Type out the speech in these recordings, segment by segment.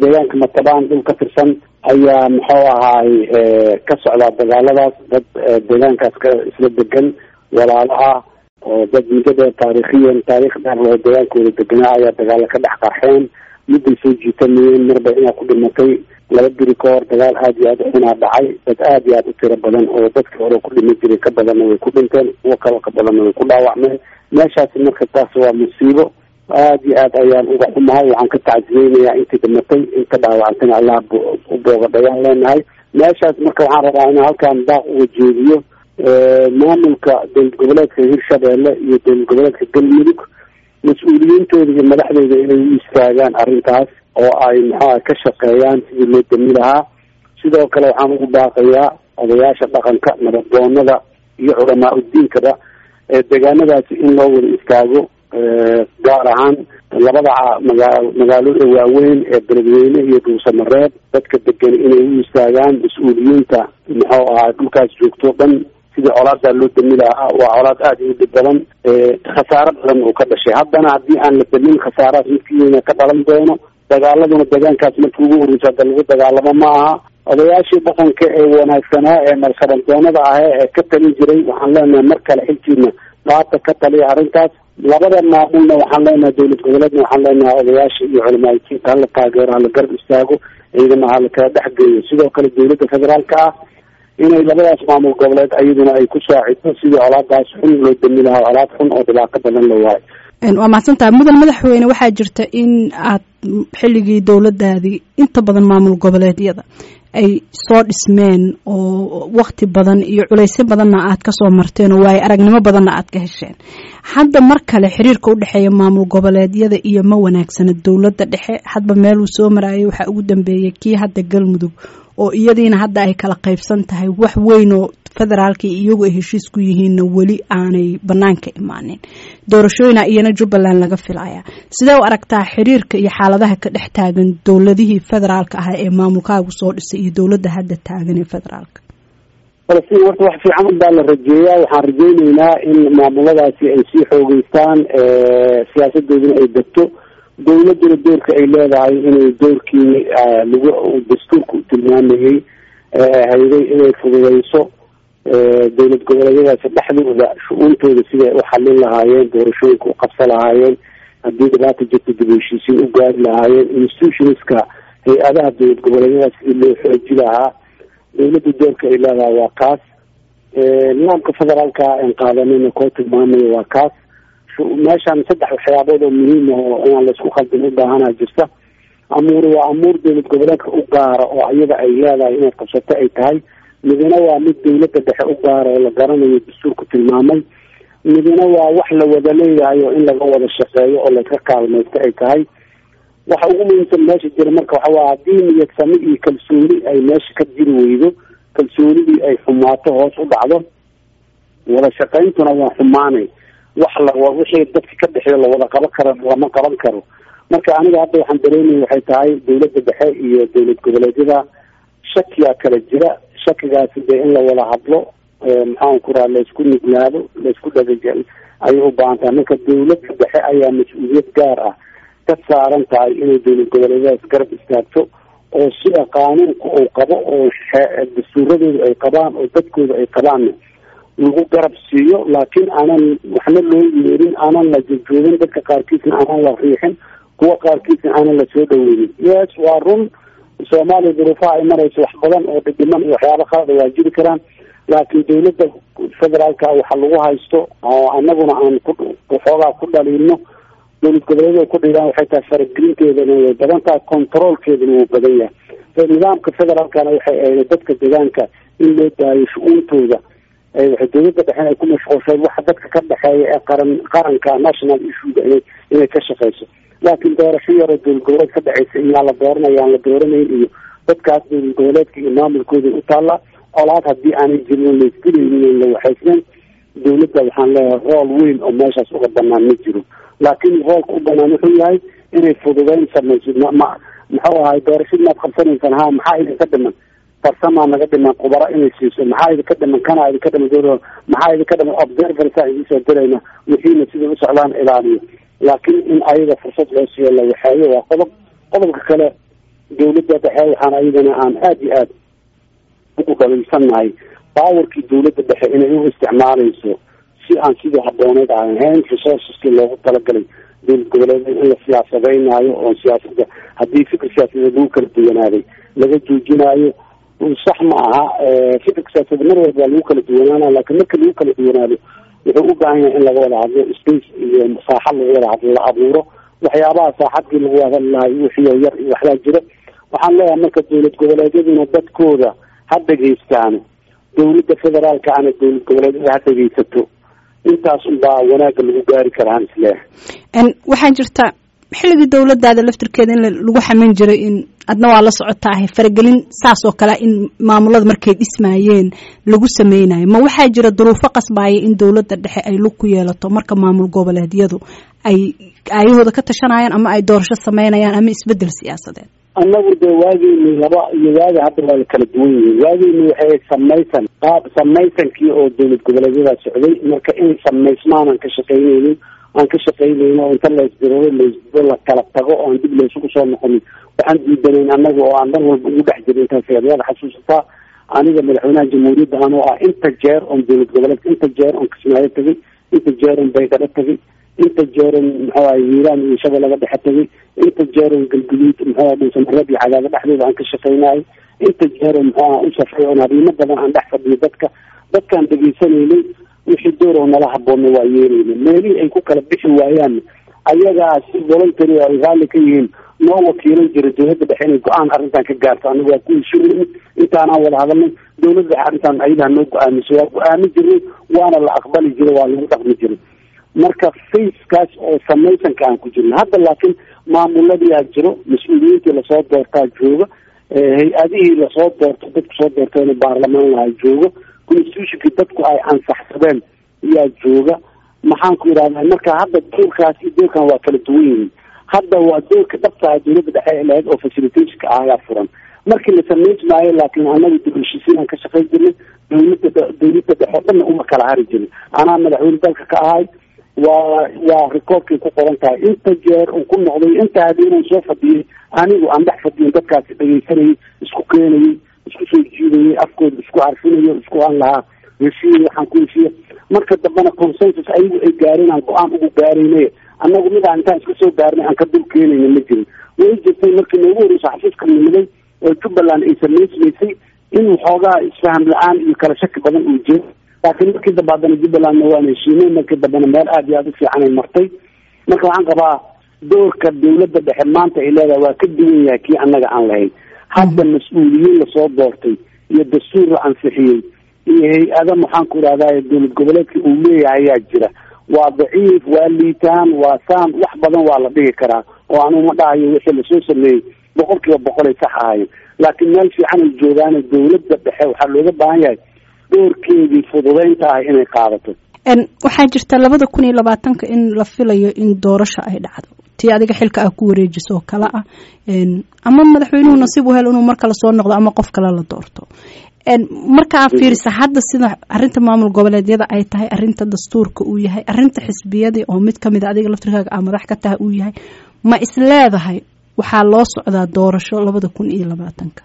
deegaanka matabaan dhul ka tirsan ayaa muxuu ahaay ka socdaa dagaaladaas dad deegaankaas ka isla degan walaalo ah oo dad muddada taariikhiyan taarikh dheer loo deegaankooda deganaa ayaa dagaalo ka dhex qarxeen midday soo jiitamayeen marba inaa ku dhimatay laba biri ka hor dagaal aada iyo aada xunaa dhacay dad aada iyo aada u tiro badan oo dadkii hore ku dhima jiray ka badanna way ku dhinteen kuwo kale ka badanna way ku dhaawacmeen meeshaasi marka taas waa musiibo aada iyo aad ayaan uga xumahay waxaan ka tacsiyeynayaa intii dhimatay inta dhaawacantana allah u boogadhayaan leenahay meeshaas marka waxaan rabaa inaan halkaan daaq uga jeediyo maamulka dowlad goboleedka hirshabeelle iyo dowlad goboleedka galmudug mas-uuliyiintooda iyo madaxdooda inay u istaagaan arrintaas oo ay maxaa ka shaqeeyaan sidii loo dami lahaa sidoo kale waxaan ugu baaqayaa odayaasha dhaqanka nabaddoonada iyo culamaa udiinkaba deegaanadaasi in loo wada istaago gaar ahaan labada magaa magaalooda waaweyn ee beledweyne iyo dhuusamareeb dadka degan inay u istaagaan mas-uuliyiinta muxuu ahaa dhulkaas joogto dhan sidii colaadaa loo dami lahaa waa colaad aada u dhib badan khasaaro badan uu ka dhashay haddana haddii aan la damin khasaarahaas midkiina ka dhalan doono dagaaladuna deegaankaas markii ugu horreysa hadda lagu dagaalamo ma aha odayaashii dhaqanka ee wanaagsanaa ee nalshabandoonada ahee ee ka talin jiray waxaan leenahay mar kale xilkiina qaata ka taliya arrintaas labada maamulna waxaan leenahay dowlad goboleedna waxaan leenahay odayaasha iyo culimaayikiinta hala taageero hala garab istaago ciidama hala kala dhex geeyo sidoo kale dowladda federaalka ah inay labadaas maamul goboleed ayaduna ay ku saacido sidii colaadaas xun loo dami lahaa colaad xun oo dhibaato badan la waayo waa mahadsantahay mudan madaxweyne waxaa jirta in aad xilligii dowladaadii inta badan maamul goboleedyada ay soo dhismeen oo wakti badan iyo culaysyo badanna aad kasoo marteen oo waayo aragnimo badanna aad ka hesheen hadda mar kale xiriirka udhexeeya maamul goboleedyada iyo ma wanaagsana dowladda dhexe hadba meeluu soo marayay waxaa ugu dambeeyay kii hadda galmudug oo iyadiina hadda ay kala qaybsan tahay wax weyn oo federaalka iyagu ay heshiis ku yihiinna weli aanay banaanka imaanin doorashooyina iyana jubbaland laga filaya sidee u aragtaa xiriirka iyo xaaladaha ka dhex taagan dowladihii federaalka ah ee maamulkaagu soo dhisay iyo dowladda hadda taagan ee federaalka falastiin horta wax fiican unbaa la rajeeyaa waxaan rajeyneynaa in maamuladaasi ay sii xoogeystaan siyaasadooduna ay degto dowladuna doorka ay leedahay inay doorkii lagu dastuurka u tilmaamayey hayday inay fududeyso dowlad goboleedyadaasi dhexdooda shu-uuntooda siday u xalin lahaayeen doorashooyinka u qabsa lahaayeen haddii dhibaata jirta dib heshiisiin u gaari lahaayeen institutionska hay-adaha dowlad goboleedyadaas sidii loo xooji lahaa dowladda doorka ay leedahay waa kaas nidaamka federaalka en qaadanina koo tilmaamayo waa kaas meeshaan saddex waxyaabood oo muhiim ah oo inaan laisku khaldin u baahanaa jirta amuur waa amuur dowlad goboleedka u gaara oo iyada ay leedahay inaad qabsato ay tahay midina waa mid dowladda dhexe u gaara oo la garanayo dastuurku tilmaamay midina waa wax la wada leeyahay oo in laga wada shaqeeyo oo laska kaalmaysto ay tahay waxa ugu muhiimsan meesha jira marka waxa waa haddii niyad sami iyo kalsooni ay meesha ka jiri weydo kalsoonidii ay xumaato hoos u dhacdo wada shaqayntuna waa xumaanay wax la wixii dadka ka dhexeeyo lawada qaban karo lama qaban karo marka aniga hadda waxaan dareemaya waxay tahay dowladda dhexe iyo dowlad goboleedyada shakiyaa kala jira shakigaasi dee in la wada hadlo maxaan ku raha laysku nuglaado laysku dhagajel ayay u baahan tahay marka dowladda dhexe ayaa mas-uuliyad gaar ah ka saaran tahay inay dowlad goboleedyadaas garab istaagto oo sida qaanuunka uu qabo oo dastuuradooda ay qabaan oo dadkooda ay qabaanna lagu garab siiyo laakiin aanan waxna loo yeerin aanan la jojoogin dadka qaarkiisna aanan la riixin kuwa qaarkiisna aanan la soo dhaweynin yes waa run soomaaliya duruufaha ay marayso wax badan oo dhidhiman iyo waxyaaba qalada waa jiri karaan laakiin dowladda federaalka waxa lagu haysto oo anaguna aan ku waxoogaa ku dhaliilno dowlad goboleedyada ku dhigaan waxay tahay faragelinteedana way badan tahay controolkeedana wuu badan yahay nidaamka federaalkana waxay ahayd dadka deegaanka in loo daayo shu-uuntooda waxay dowladda dhexe ay ku mashquulshay waxa dadka ka dhexeeya ee qaran qaranka national issuega inay inay ka shaqeyso laakiin doorasho yaroo dowlad goboleed ka dhexeysa iyaa la dooranaya aan la dooranayn iyo dadkaas dowlad goboleedka iyo maamulkooda u taalla colaad haddii aanay jirin laisdilaynin la waxaysnayn dowladda waxaan leeyahay rool weyn oo meeshaas uga banaan ma jiro laakiin roolka u banaan wuxuu yahay inay fududeyn samayso ma muxuu ahay doorashadii maad qabsanaysaan ha maxaa idinka dhiman farsamaa naga dhiman khubaro inay siiso maxaa idinka dhiman kana idinka dhiman dowla maxaa idinka dhiman observersa idinsoo dirayna wixiina siday u socdaan ilaaliyo laakiin in ayaga fursad loo siiyo la waxeeyo waa qodob qodobka kale dawladda dhexe waxaan ayadana aan aada iyo aada ugu qabilsannahay baawarkii dawladda dhexe inay u isticmaalayso si aan sidii habooneed aan ahayn resourceski loogu talagalay dowlad goboleed in la siyaasadeynaayo oo siyaasada haddii fikir siyaasadeed lagu kala duwanaaday laga joojinaayo sax ma aha fikirka siyaasadeed mar walba waa lagu kala duwanaana laakiin marka lagu kala duwanaado wuxuu u baahan yahay in laga wada hadlo space iyo saaxad lagu wada hadlo la abuuro waxyaabaha saaxadii lagu hadali lahay wixii yar iyo waxbaa jira waxaan leeyahay marka dowlad goboleedyaduna dadkooda ha dhegaystaano dawladda federaalka ana dowlad goboleedyada ha dhegaysato intaas unbaa wanaagga lagu gaari karaan isleeyahay waxaa jirta xilligii dawladaada laftirkeeda in lagu xaman jiray in adna waa la socotaahay faragelin saas oo kale in maamulada markay dhismaayeen lagu sameynayo ma waxaa jira duruufo qasbaaya in dawladda dhexe ay lug ku yeelato marka maamul goboleedyadu ay aayahooda ka tashanayaan ama ay doorasho sameynayaan ama isbedel siyaasadeed annagu dee waageyni laba iyo waagi hadda waa la kala duwan yihiin waageyni waxay samaysan qaab samaysankii oo dowlad goboleedyada socday marka in samaysmaan aan ka shaqaynaynin aan ka shaqaynayno oo inta laysdirado laysdiro la kala tago oo aan dib laysugu soo noqonin waxaan diidanayn annaga oo aan mar walba ugu dhex jirin intaas eedayaada xasuusataa aniga madaxweynaha jamhuuriyadda anoo ah inta jeer oon dowlad goboleedka inta jeer oon kismaayo tegay inta jeer oon baydhadho tegay inta jeeron maxawaye hiiraan iyo shabeellaga dhexe tegay inta jeeron galguduud maxaa dhuusamareeb iyo cadaado dhexdooda aan ka shaqaynayo inta jeeron maxaa u safray oon arrimo badan aan dhex fadhiyo dadka dadkaan dhegaysanaynay wixii door oo nala haboonna waa yeelayna meelihii ay ku kala bixi waayaan ayagaa si voluntary oo ay raalli ka yihiin noo wakiilan jira dowladda dhexe inay go-aan arrintan ka gaarto anaga waa ku heshiin intaanaan wada hadalnay dowladda dhexe arrintan ayadaa noo go-aamiso waa go-aami jirnay waana la aqbali jiray waa lagu dhaqmi jiray marka facekaas oo samaysanka aan ku jirno hadda laakiin maamuladiyaa jiro mas-uuliyiintii lasoo doortaa jooga hay-adihii lasoo doorto dadku soo doorteena baarlamaan lahaa jooga constitutionkii dadku ay ansaxsadeen ayaa jooga maxaan ku yidhahdaa marka hadda doorkaas iyo doorkan waa kala duwan yihiin hadda waa doorka dhabtaa dowladda dhexe lahayd oo facilitationka ah ayaa furan markii la samayn maayo laakiin anaga dibheshiisiin aan ka shaqayn jirnay dowladda dowladda dhexe o dhanna uma kala hari jirin anaa madaxweyne dalka ka ahay waa waa recordkay ku qoran tahay inta jeer uu ku noqday inta habeenan soo fadhiyay anigu aan dhex fadhiyin dadkaasi dhegaysanayay isku keenayay isku soo jiidayay afkooda isku arfinayo isku aan lahaa heshiiya waxaan ku heshiiya marka dambena consensus ayagu ay gaareen aan go-aan ugu gaarayne annagu midaan intaan iska soo gaarnay aan ka dul keenayna ma jirin way jirtay markii noogu horeysa xafiiska nimaday oo jubbaland ay samaysmaysay in waxoogaa isfaham la-aan iyo kala shaki badan uu jiro laakiin markii dambe haddana jubbalandna waan heshiinay markii dambena meel aada iyo aada u fiican ay martay marka waxaan qabaa doorka dawladda dhexe maanta ay leedahay waa ka duwan yahay kii annaga aan lahayn hadda mas-uuliyiin lasoo doortay iyo dastuur la ansixiyey iyo hay-ada maxaan ku idhahdaa dowlad goboleedka uu leeyahay ayaa jira waa daciif waa liitaan waa saan wax badan waa la dhihi karaa oo anugu ma dhahayo wixii lasoo sameeyey boqol kiiba boqolay sax ahayen laakiin meel fiican ay joogaane dawladda dhexe waxaa looga baahan yahay doorkeedii fududeynta ah inay qaadato waxaa jirta labada kun iyo labaatanka in la filayo in doorasho ay dhacdo tii adiga xilka ah ku wareejiso oo kale ah ama madaxweynuhu nasiib u hel inuu mar kale soo noqdo ama qof kale la doorto markaa fiirisa hadda sida arinta maamul goboleedyada ay tahay arinta dastuurka uu yahay arinta xisbiyadii oo mid kamid a adiga laftirkaaga a madax ka tahay uu yahay ma is leedahay waxaa loo socdaa doorasho labada kun iyo labaatanka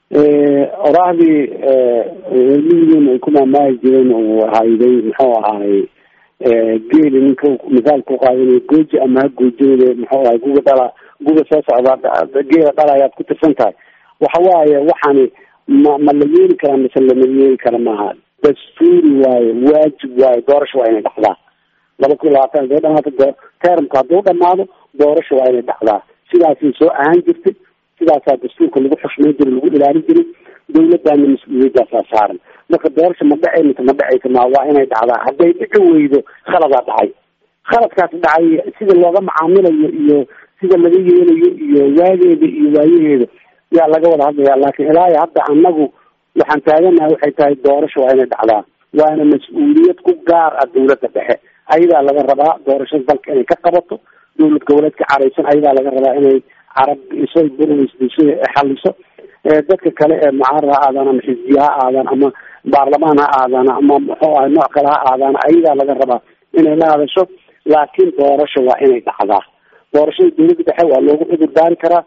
oraahdii miyigeena ay ku maamaahi jireen uu hayday muxuu ahaay geeli ninka misaal ku qaadanay gooji ama ha goojinade muxuu ahay guga dhala guga soo socda geela dhala ayaad ku tirsan tahay waxa waaye waxaani ma ma la yeeli karaa mise lama yeeli kara maaha dastuuri waaye waajib waaye doorasho waa inay dhacdaa laba kun labaatan haday dhamaata termka hadduu dhamaado doorasho waa inay dhacdaa sidaasay soo ahaan jirtay sidaasaa dastuurka lagu xushmayn jiray lagu ilaalin jiray dawladdaana mas-uuliyadaasaa saaran marka doorasha ma dhacay mise ma dhacaysa ma waa inay dhacdaa hadday dhici weydo khaladaa dhacay khaladkaas dhacay sida looga macaamilayo iyo sida laga yeelayo iyo waageeda iyo waayaheeda yaa laga wada hadlaya laakiin ilaahi hadda anagu waxaan taaganahay waxay tahay doorasho waa inay dhacdaa waana mas-uuliyad ku gaar ah dawladda dhexe ayadaa laga rabaa doorashada dalka inay ka qabato dowlad goboleedka caraysan ayadaa laga rabaa inay carab iso burwsdiso xaliso dadka kale ee mucaarad ha aadaan ama xisbiya ha aadaan ama baarlamaan ha aadaan ama muxuu ahay nooc kale ha aadaan ayadaa laga rabaa inay la hadasho laakiin doorasho waa inay dhacdaa doorashada dawladda dhexe waa loogu cudur daari karaa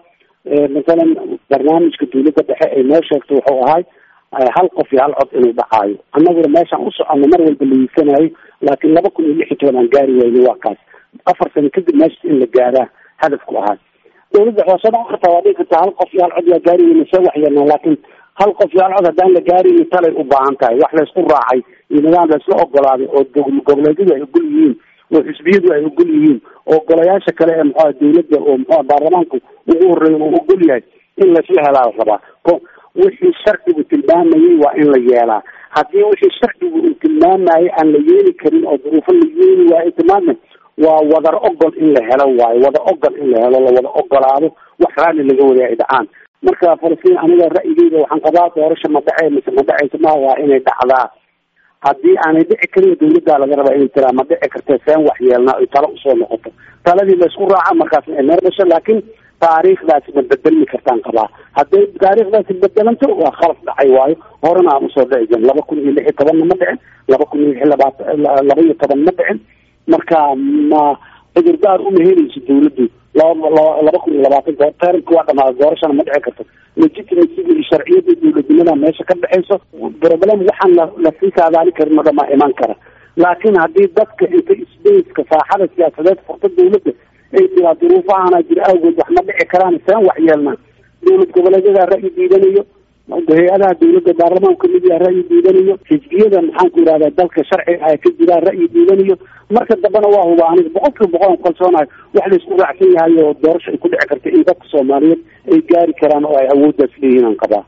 masalan barnaamijka dawladda dhexe ay noo sheegto wuxuu ahay hal qof iyo hal cod inuu dhacaayo annaguna meeshaan u soconno mar walba la yiisanayo laakiin laba kun iyo lix iyo toban aan gaari wayno waa kaas afar sano kadib meeshas in la gaaraa hadafku ahaa dawladda waxaa soo dhacon kartaa waa dhigi kartaa hal qof iyo hal cod waa gaari weyna soo waxyeelnaa laakiin hal qof iyo hal cod haddaan la gaarayni talay u baahan tahay wax laysku raacay iyo nidaam laysla ogolaaday oo goboleedyadu ay ogol yihiin oo xisbiyadu ay ogol yihiin oo golayaasha kale ee muxua dawladda oo muxua baarlamaanku ugu horeeya uu ogol yahay in laysla helaa la rabaa wixii sharcigu tilmaamayay waa in la yeelaa haddii wixii sharcigu uu tilmaamayay aan la yeeli karin oo duruufo la yeeli waayo tilmaamay waa wadar ogol in la helo waayo wada ogol in la helo la wada ogolaado wax raalli laga wariya ay dhacaan marka falastiin aniga ra'yigeyda waxaan qabaa doorasha ma dhacee mise ma dhaceysa ma waa inay dhacdaa haddii aanay dhici karin dawladdaa laga rabaa inay tiraa ma dhici kartee seen wax yeelnaa oy talo usoo noqoto taladii laysku raaca markaas ay meel dhasho laakiin taariikhdaasi ma bedelmi kartaan qabaa hadday taariikhdaasi bedelanto waa khalaf dhacay waayo horena aan usoo dhici jirin laba kun iyo lix iyo tobanna ma dhicin laba kun iyo lix labaatan laba iyo toban ma dhicin marka ma cudurdaar uma helayso dawladdu laba laba kun iyo labaatanka taranka waa dhamaada doorashana ma dhici karto legitimacyga iyo sharciyada dawladnimada meesha ka dhexeyso problem waxaan la lasii saadaali karin oo dhamaa iman kara laakiin haddii dadka inta spaceka saaxada siyaasadeed furta dawladda ay tiraa duruufahana jira awgeed wax ma dhici karaan seen wax yeelnaa dawlad goboleedyada ra'yi diidanayo hay-adaha dawladda baarlamaanku kamid yaha ra'yi diidanayo xisbiyada maxaan ku yihahda dalka sharciga ah ka jiraa ra'yi diidanayo marka dambena waa huba aniga boqol kiiba boqol aan kalsoonahay wax laysku raacsan yahay oo doorasho ay ku dhici karta in dadka soomaaliyeed ay gaari karaan oo ay awooddaas leeyihin aan qabaa